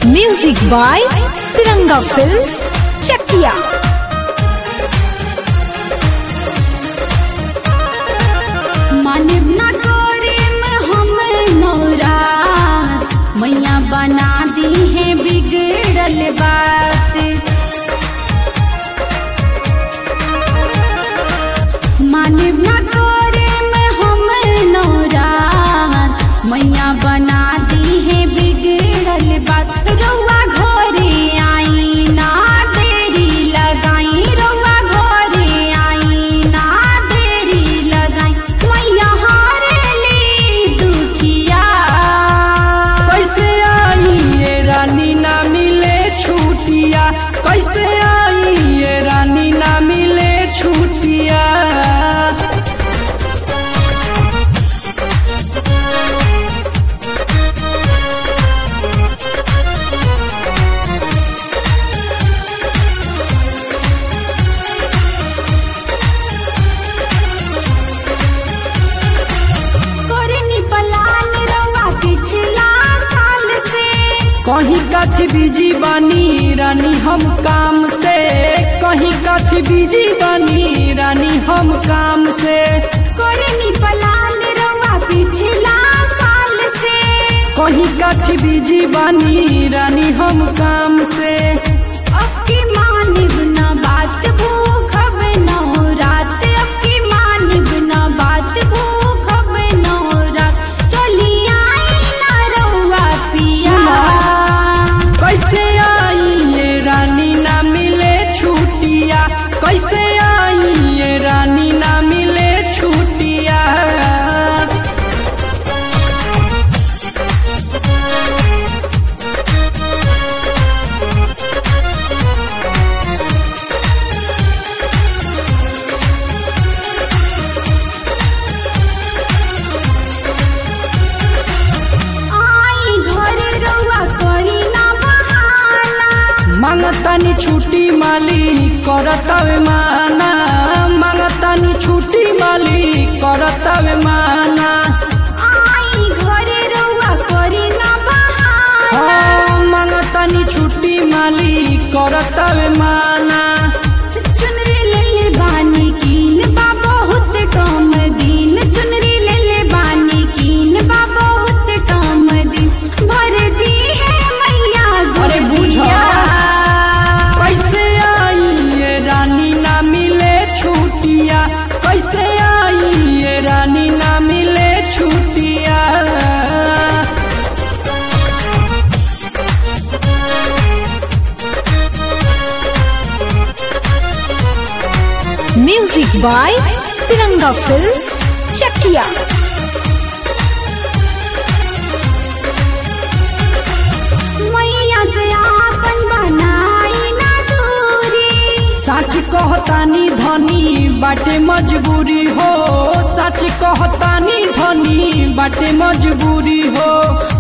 Music by Tiranga Films, Chakia. मानिब ना करे में हम नौरा मैया बना दी है बिगड़ल बात मानिब ना करे में हम नौरा मैया बना दी है बिगड़ल बात रउआ घरे आई ना देरी लगाई रउआ घरे आई ना देरी लगाई मैया हारेली दुखिया कैसे आई ये रानी ना मिले छुटिया कैसे आई ये रानी ना मिले छुटिया करनी पलान रउआ पिछला साल से कहीं कथी बिजी बानी रानी हम काम से कहीं कथी बिजी बानी रानी हम काम से करनी पलान रउआ पिछला साल से कहीं कथी बिजी बानी रानी हम काम से अब की मानिब न बात भूखब न रात अब की मानिब न बात भूखब न रात चली आई न रउआ पिया कैसे आई ये रानी ना मिले छुटिया कैसे आई ये रानी ना मिले छुटिया आई घरे रउआ करी ना बहाना मांगतानी छुट्टी माली करतावे माना मांगतानी छुट्टी माली करतावे माना आई घरे रउआ करी ना बहाना हाँ मांगतानी छुट्टी माली करतावे माना चुनरी ले ले बानी कीन बा बहुत कम दिन चुनरी ले ले बानी कीन बा बहुत कम दिन भर दी है मैया अरे बुझा। गुड़िया कैसे आई ये रानी ना मिले छुटिया कैसे आई ये रानी ना मिले छुटिया Music by Tiranga Films, Chakia. मैया से आपन बनाई ना दूरी सच कहतानी धनी बाटे मजबूरी हो सच कहतानी धनी बाटे मजबूरी हो